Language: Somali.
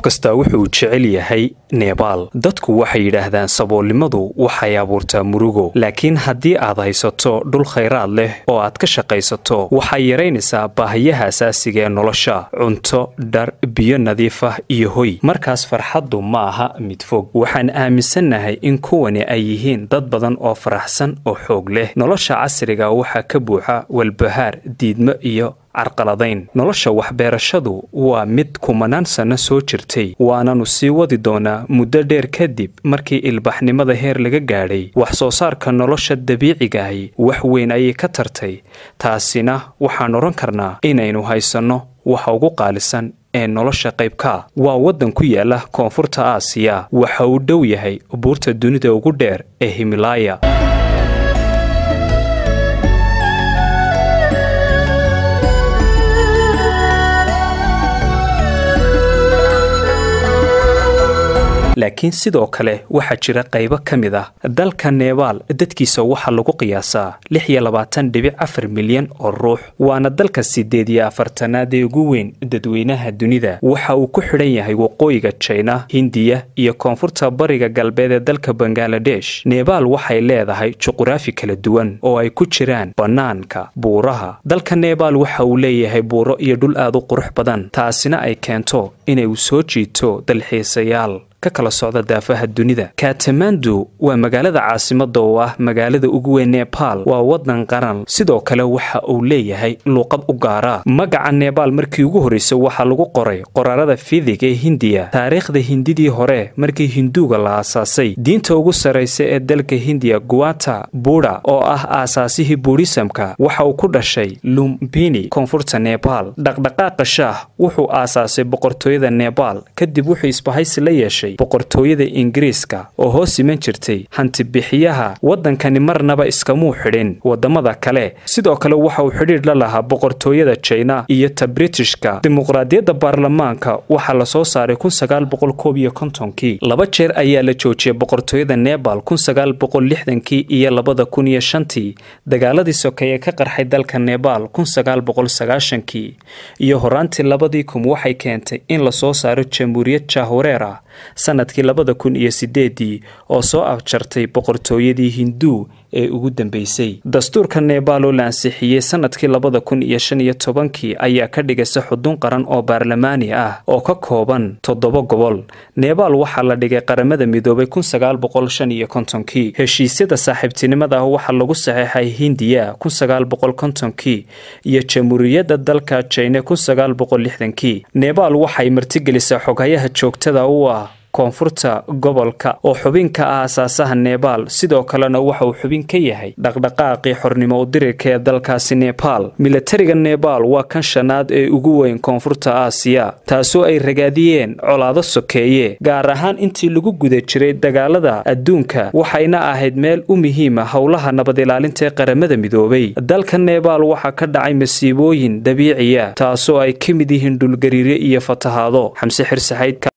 kastaa wuxuu jecel yahay nebaal dadku waxay yidhaahdaan saboolnimadu waxay abuurtaa murugo laakiin haddii aad haysato dhul khayraad leh oo aad ka shaqaysato waxay yaraynaysaa baahiyaha asaasiga ee nolosha cunto dhar biyo nadiif ah iyo hoy markaas farxaddu ma aha mid fog waxaan aaminsannahay in kuwani ay yihiin dad badan oo faraxsan oo xoog leh nolosha casriga waxaa ka buuxa walbahaar diidmo iyo carqaladayn nolosha waxbeerashadu waa mid kumanaan sanno soo jirtay waananu sii wadi doonaa muddo dheer kadib markii ilbaxnimada heer laga gaadhay wax soo saarka nolosha dabiicigaahi wax weyn ayay ka tartay taasina waxaan odhan karnaa inaynu haysanno waxa ugu qaalisan ee nolosha qaybkaa waa waddan ku yaala koonfurta aasiya waxa uu dhow yahay buurta dunida ugu dheer ee himalaaya laakiin sidoo kale waxaa jira qaybo ka mid ah dalka nebaal dadkiisa waxaa lagu qiyaasaa lix iyo labaatan dhibic afar milyan oo ruux waana dalka siddeed iyo afartanaad ee ugu weyn dadweynaha dunida waxa uu ku xidhan yahay waqooyiga jina hindiya iyo koonfurta bariga galbeed ee dalka bangaladesh nebaal waxay leedahay juquraafi kala duwan oo ay ku jiraan bannaanka buuraha dalka nebaal waxa uu leeyahay buuro iyo dhul aad u qurux badan taasina ay keento inay uu soo jiito dalxiisayaal ka kala socda daafaha dunida katamandu waa magaalada caasimada oo ah magaalada ugu weyn nebaal waa wadan qaran sidoo kale waxa uu leeyahay luuqad u gaara magaca nebaal markii ugu horreysay waxaa lagu qoray qoraarada fidig ee hindiya taariikhda hindidii hore markii hinduuga la aasaasay diinta ugu sarraysa ee dalka hindiya guata buda oo ah aasaasihii buudhisamka waxa uu ku dhashay lumbini koonfurta nebaal dhaqdhaqaaqa shaah wuxuu aasaasay boqortooyada nebaal kadib wuxuu isbahaysi la yeeshay boqortooyada ingiriiska oo hoos iman jirtay hantibixiyaha waddankani marnaba iskamuu xidhin waddamada kale sidoo kale waxa uu xidhiidh la lahaa boqortooyada jina iyo ta britishka dimuqraadiyadda baarlamaanka waxaa la soo saaray kii laba jeer ayaa la joojiyay boqortooyada nebal kii iyo labada kun iyo shantii dagaaladii sokeeye ka qarxay dalka nebal kii iyo horaantii labadii kun waxay keentay in la soo saaro jamhuuriyad jahwareera sanadkii labada kun iyo sideedii oo soo afjartay boqortooyadii hinduu ee ugu dambeysay dastuurka nebaal oo la ansixiyey sanadkii labada kun iyo shan iyo tobankii ayaa ka dhigaysa xudun qaran oo baarlamaani ah oo ka kooban toddoba gobol nebaal waxaa la dhigay qaramada midoobay kii heshiisyada saaxiibtinimada ah waxaa lagu saxeexay hindiya kii iyo jamhuuriyadda dalka jine kii nebaal waxay martigelisaa xoghayaha joogtada u ah koonfurta gobolka oo xubin ka ah aasaasaha nebaal sidoo kalena waxa uu xubin ka yahay dhaqdhaqaaqii xornimo udirirka ee dalkaasi nebaal milatariga nebaal waa kan shanaad ee ugu weyn koonfurta aasiya taasoo ay ragaadiyeen colaado sokeeye gaar ahaan intii lagu guda jiray dagaalada adduunka waxayna ahayd meel u muhiima howlaha nabad ilaalinta ee qaramada midoobay dalka nebaal waxaa ka dhacay masiibooyin dabiiciya taasoo ay ka mid yihiin dhulgariire iyo fatahaado xamse xirsaxayd